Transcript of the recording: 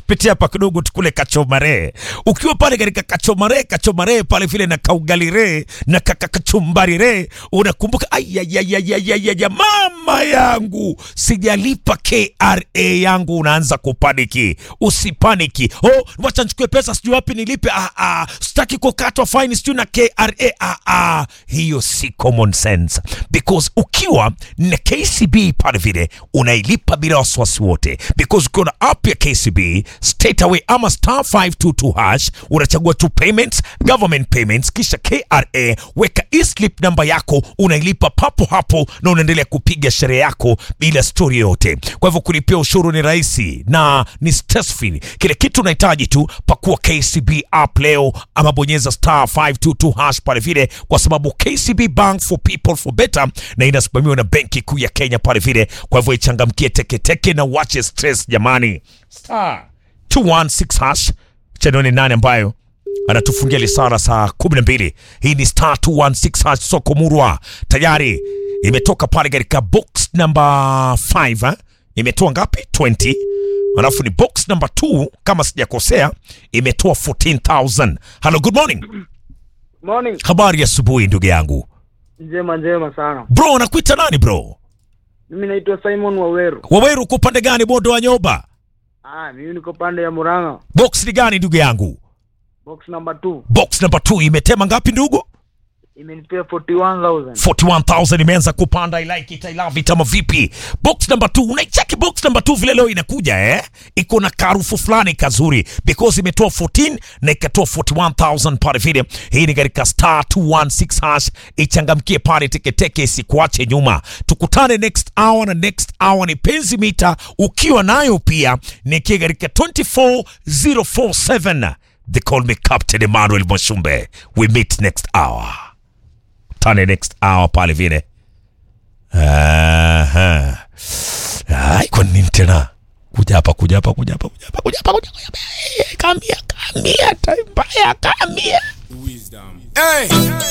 pitia hapa kidogo tukule kachomare. Ukiwa pale katika kachomare, kachomare pale vile na kaugalire na kakachumbarire, unakumbuka ayayayayaya, mama yangu sijalipa KRA yangu, unaanza kupaniki. Usipaniki, oh, wacha nichukue pesa sijui wapi nilipe. Ah, ah, sitaki kukatwa fine sijui na KRA. Ah, ah, hiyo si common sense because ukiwa na KCB pale vile unailipa bila wasiwasi wote, because ukiwa na app ya KCB straight away ama star 522 hash unachagua tu payments, government payments, kisha KRA, weka e-slip namba yako, unailipa papo hapo na unaendelea kupiga sherehe yako bila story yoyote. Kwa hivyo kulipia ushuru ni rahisi na ni stress free. Kile kitu unahitaji tu pakua KCB app leo ama bonyeza star 522 hash pale vile, kwa sababu KCB Bank for people for better na inasimamiwa na Benki Kuu ya Kenya pale vile. Kwa hivyo ichangamkie teketeke na wache stress jamani. Star 216 hash chanoni nane ambayo anatufungia lisara saa 12. Hii ni star 216 hash soko murwa tayari imetoka pale katika box number 5 eh? imetoa ngapi 20 alafu ni box number 2 kama sijakosea imetoa 14000 hello good morning Morning. habari ya asubuhi ndugu yangu Njema njema sana. bro anakuita nani bro Mimi naitwa Simon Waweru. waweru uko upande gani bondo wa nyoba Ah, mimi niko pande ya Murang'a. box ni gani ndugu yangu Box number 2. box number 2 imetema ngapi ndugu Imenipea 41,000. 41000 imeanza kupanda I like it, I love it ama vipi box number 2 unaicheki box number 2 vile leo inakuja eh iko na karufu fulani kazuri because imetoa 14 na ikatoa 41000 pale vile hii ni katika star 216 hash ichangamkie pale teketeke isikuache nyuma tukutane next hour na next hour ni penzi mita ukiwa nayo pia nikie katika 24047 they call me captain emmanuel mwashumbe we meet next hour tane next hour pale vile. Aha. Ai, kwa nini tena? Kuja hapa, kuja hapa, kuja hapa, kuja hapa, kuja hapa, kuja hapa. Eh, Kamia, kamia, time mbaya, kamia. Hey!